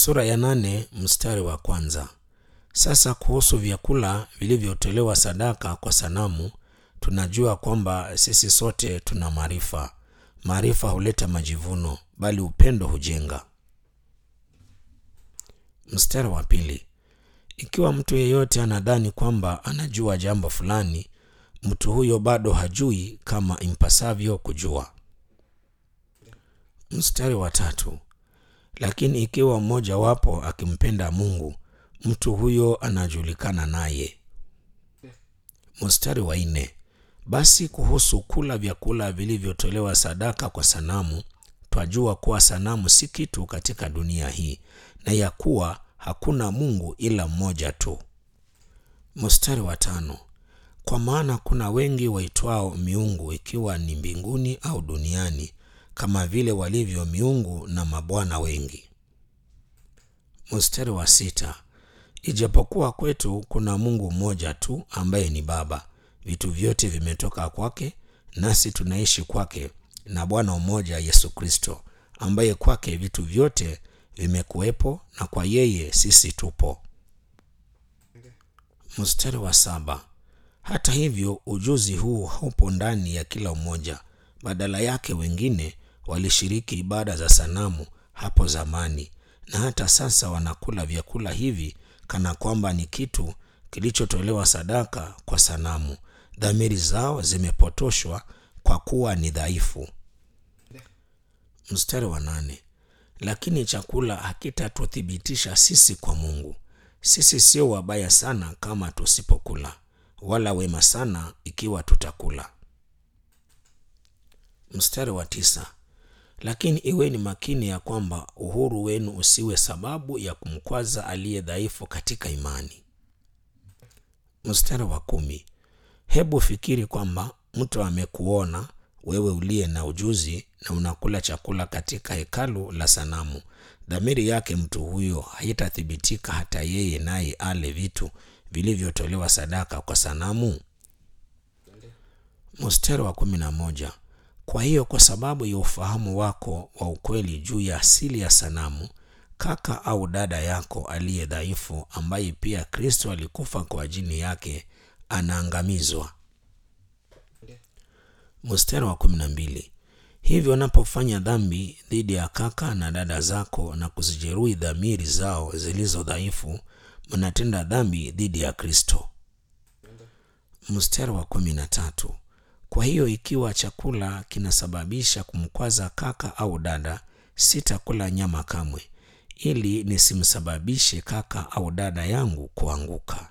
sura ya nane mstari wa kwanza. Sasa kuhusu vyakula vilivyotolewa sadaka kwa sanamu, tunajua kwamba sisi sote tuna maarifa. Maarifa huleta majivuno, bali upendo hujenga. Mstari wa pili. Ikiwa mtu yeyote anadhani kwamba anajua jambo fulani, mtu huyo bado hajui kama impasavyo kujua. Mstari wa tatu. Lakini ikiwa mmoja wapo akimpenda Mungu, mtu huyo anajulikana naye. Mstari wa nne. Basi kuhusu kula vyakula vilivyotolewa sadaka kwa sanamu, twajua kuwa sanamu si kitu katika dunia hii, na ya kuwa hakuna Mungu ila mmoja tu. Mstari wa tano. Kwa maana kuna wengi waitwao miungu, ikiwa ni mbinguni au duniani, kama vile walivyo miungu na mabwana wengi. Mstari wa sita. Ijapokuwa kwetu kuna Mungu mmoja tu ambaye ni Baba, vitu vyote vimetoka kwake, nasi tunaishi kwake, na Bwana mmoja Yesu Kristo, ambaye kwake vitu vyote vimekuwepo, na kwa yeye sisi tupo. Mstari wa saba. Hata hivyo ujuzi huu haupo ndani ya kila mmoja. Badala yake wengine walishiriki ibada za sanamu hapo zamani, na hata sasa wanakula vyakula hivi kana kwamba ni kitu kilichotolewa sadaka kwa sanamu. Dhamiri zao zimepotoshwa kwa kuwa ni dhaifu. Mstari wa nane. Lakini chakula hakitatuthibitisha sisi kwa Mungu. Sisi sio wabaya sana kama tusipokula, wala wema sana ikiwa tutakula. Mstari wa tisa. Lakini iweni makini ya kwamba uhuru wenu usiwe sababu ya kumkwaza aliye dhaifu katika imani. Mstari wa kumi. Hebu fikiri kwamba mtu amekuona wewe uliye na ujuzi na unakula chakula katika hekalu la sanamu. Dhamiri yake mtu huyo haitathibitika hata yeye naye ale vitu vilivyotolewa sadaka kwa sanamu. Mstari wa kumi na moja. Kwa hiyo kwa sababu ya ufahamu wako wa ukweli juu ya asili ya sanamu, kaka au dada yako aliye dhaifu, ambaye pia Kristo alikufa kwa ajili yake, anaangamizwa. Mstari wa kumi na mbili. Hivyo unapofanya dhambi dhidi ya kaka na dada zako na kuzijeruhi dhamiri zao zilizo dhaifu, mnatenda dhambi dhidi ya Kristo. Mstari wa kumi na tatu. Kwa hiyo ikiwa chakula kinasababisha kumkwaza kaka au dada, sitakula nyama kamwe, ili nisimsababishe kaka au dada yangu kuanguka.